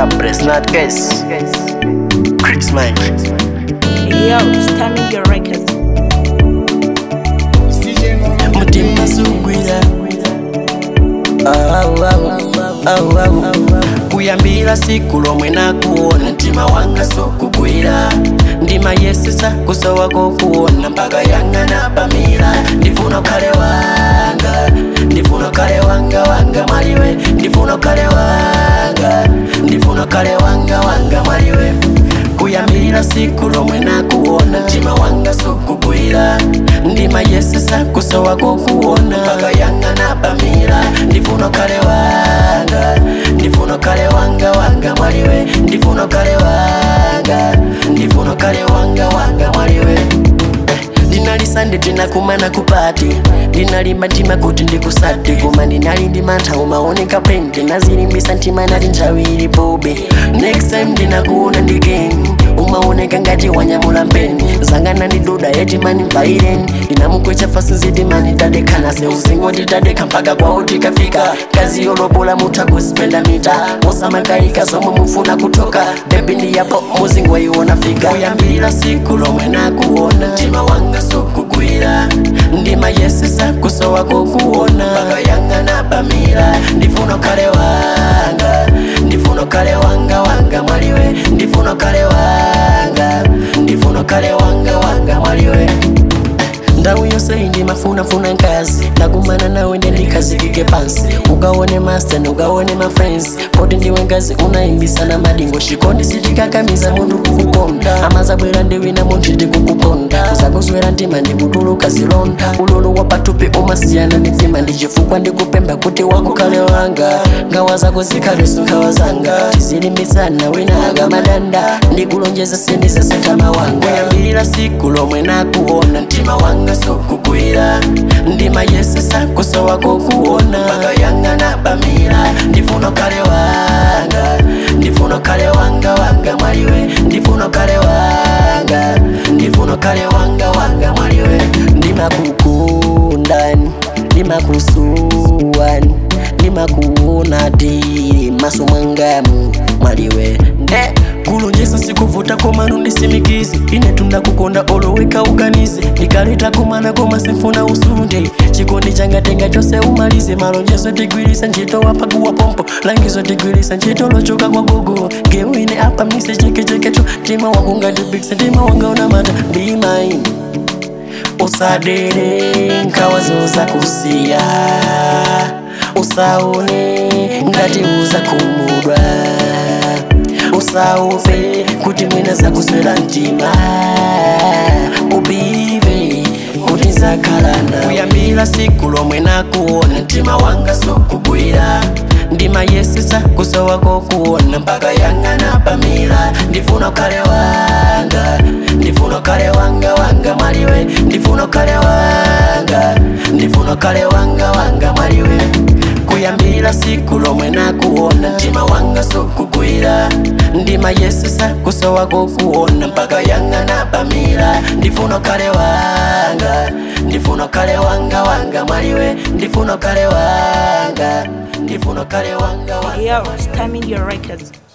Sharpless, not case. Chris Mike. Yo, stunning your records. mutima sugwira Au, au, au, au. kuyambira siku lomwe nakuona mtima wanga sukugwira ndima yesesa kusowa kokuona mpaka yanga napamira ndifuna ukhale wanga ndifuna ukhale wanga wanga mwaliwe ndifuna ukhale wanga ndifuna ukhale wanga wanga mwaliwe kuyambira siku lomwe nakuona mtima wanga sukugwira ndima yesesa kusowa kokuona mpaka yanga napamira ndifuna ukhale wanga ndifuna ukhale wanga wanga mwaliwe ndifuna ukhale wanga ndifuna ukhale wanga wanga mwaliwe ndinalisande tinakumana kupati ndinalimba ntima kuti ndikusati koma ndinali ndi mantha umaoneka pente nazilimbisa ntima nali nthawi ilipobe next time ndinakuona ndigen umaoneka ngati wanyamula mpeni zanga ndiduda yeti mani mvaireni ndinamukwecha fasi nziti mani tadekana se usingo titadekha mpaka kwawo tikafika kazi yolobola mutha kuspenda mita mosamakayika zomwe mufuna kutoka bebi ndiyapo muzingo iwona fika kuyambira siku lomwe nakuona mtima wanga sukugwira ndima yesesa kusowa kokuona mpaka yanga napamira ndifuna ukhale wanga ndifuna ukhale wanga wanga mwaliwe ndifuna ukhale wanga ndifuna ukhale wanga wanga mwaliwe ndawu yose indimafunafuna nkazi ndakumana nawe ndendikazikike pansi ukaone master ukaone mafriends poti ndiwe ngazi unaimbisana madingo shikondi sitikakamiza mundu kukukonda amazabwera ndiwina munthu tikukuponda uzakuzwera ntima ndikutuluka zilonda ululu wapatupi umasiyana mitima ndichifukwa ndikupemba kuti wakukhale wanga ngawa zako zikhale nkhawa zanga tizilimbisana wina akamadanda ndikulonjeza sindizasentama wanga kuyambira siku lomwe nakuona mtima wanga sukugwira ndima yesesa kusowa kokuona mpaka yanga napamira ndifuna ukhale wanga ndifuna ukhale wanga wanga mwaliwe ndifuna ukhale wanga ndifuna ukhale wanga wanga mwaliwe ndimakukundani ndimakusuwani ndimakuona tili maso mwangamu mwaliwe nde kulonjesa sikuvuta komano ndisimikizi ine tundakukonda oloweka uganize ndikaleta kumana koma simfuna usunde chikondi changa tenga chose umalize malonjeso tigwirisa ntchito wapakuwa pompo langizo tigwirisa ntchito lochoka kwa gogo gewine apa mise chekechekecho tima wakungatibikisa tima wanga unamata be mine usadere nkawazoza kusiya usaone ngati uza kumudwa usauve kuti mwina zakuswera mtima ubive kuti nzakhalana kuyambira siku lomwe nakuona mtima wanga sukugwira ndima yesesa kusowa kokuona mpaka yanga napamira ndifuna ukhale wanga ndifuna ukhale wanga wanga mwaliwe ndifuna ukhale wanga ndifuna ukhale wanga wanga mwaliwe kuyambira siku lomwe nakuona mtima wanga sukugwira ndima yesesa kusowa kokuona mpaka yanga napamira ndifuna ukhale wanga ndifuna ukhale wanga wanga mwaliwe ndifuna ukhale wanga ndifuna ukhale wanga wanga Yo, stunning your records.